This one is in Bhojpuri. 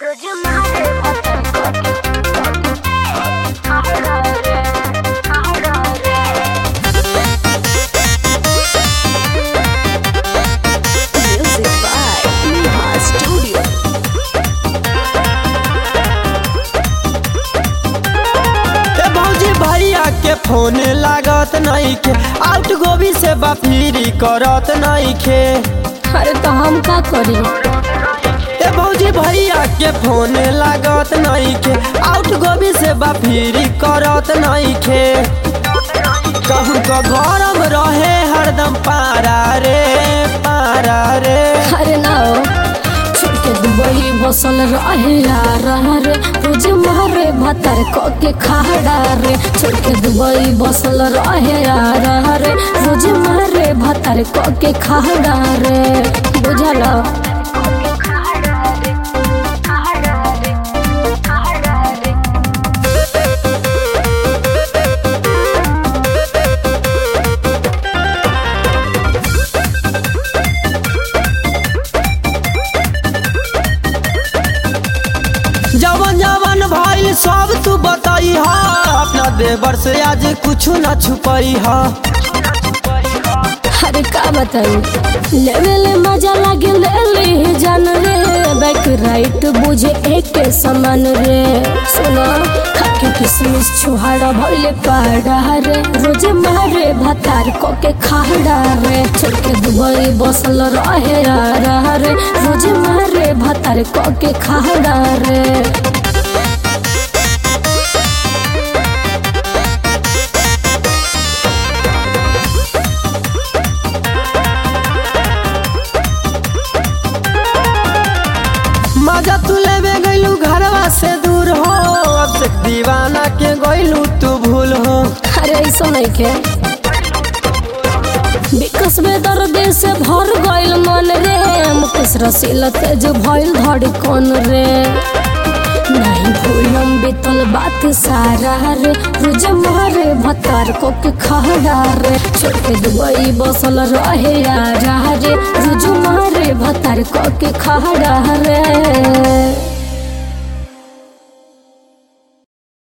Music by Neha Studio. ए भौजी भैया के फोन लागत नहीं के आउट गोभी से बफीरी करत नहीं खे अरे तो हम का करी ए भौजी भैया के फोन लागत नहीं के आउट गोभी से बफीरी करत नहीं खे कहूँ तो गरम रहे हरदम पारा रे पारा रे अरे ना हो छोड़ के दुबई बसल रहे यार रे रोज मारे भतर क के खाड़ा रे छोड़ के दुबई बसल रहे यार रे रोज मारे भतर क के खाड़ा रे बुझल जवन जवन भाई सब तू बताई हा अपना देवर से आज कुछ न छुपाई हा अरे का बताई लेवे ले मजा लागे ले ले जान रे बैक राइट बुझे एक के समान रे सुना खाके किसमिस छुहाड़ा भइले पाड़ा रे रोज मारे भतार को के खाड़ा रे छोड़ के दुबई बसल रहे यार रे रोज मारे भतार को के खाड़ा रे मजा तू लेवे गइलू घरवा से दूर हो अब से दीवाना के गइलू तू भूल हो अरे ऐसा नहीं के विकस में दर्द से भर गइल मन रे मुकेश रसीला तेज भइल धड़कन रे नहीं भूलम बीतल बात सारा रे रोज मारे भतार को के खड़ा रे छोड़ के दुबई बसल रहे यार रे रोज मारे भतार को के खड़ा रे